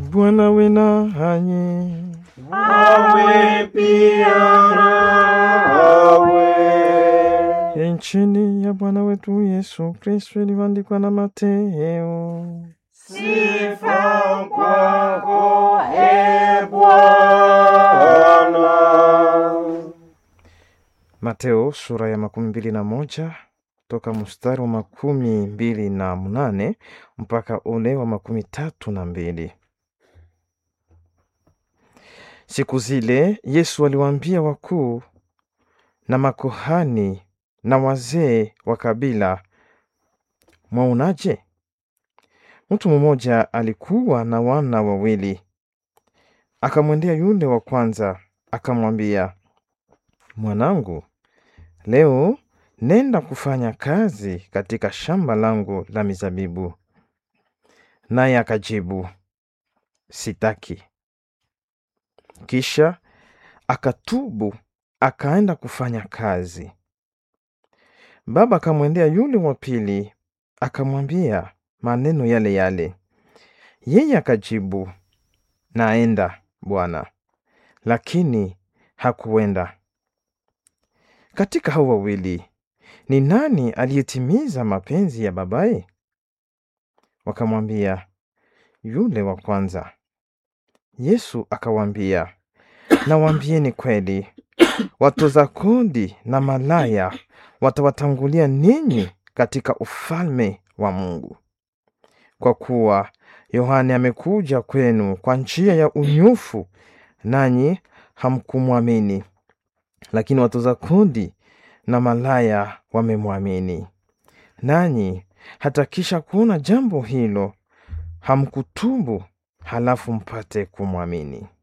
Bwana we nanyi. awe pia nawe. Injili ya Bwana wetu Yesu Kristo ilivyoandikwa na Mateo. Sifa kwako e Bwana. Mateo sura ya makumi mbili na moja toka mstari wa makumi mbili na mnane mpaka ule wa makumi tatu na mbili. Siku zile Yesu aliwaambia wakuu na makuhani na wazee wa kabila, mwaonaje? Mtu mmoja alikuwa na wana wawili. Akamwendea yule wa kwanza akamwambia, mwanangu, leo nenda kufanya kazi katika shamba langu la mizabibu. Naye akajibu, sitaki. Kisha akatubu akaenda kufanya kazi. Baba akamwendea yule wa pili akamwambia maneno yale yale. Yeye akajibu, naenda bwana, lakini hakuenda. Katika hao wawili ni nani aliyetimiza mapenzi ya babaye? Wakamwambia, yule wa kwanza. Yesu akawaambia, nawaambieni kweli, watoza kodi na malaya watawatangulia ninyi katika ufalme wa Mungu. Kwa kuwa Yohane amekuja kwenu kwa njia ya unyofu, nanyi hamkumwamini, lakini watoza kodi na malaya wamemwamini. Nanyi hata kisha kuona jambo hilo hamkutubu, halafu mpate kumwamini.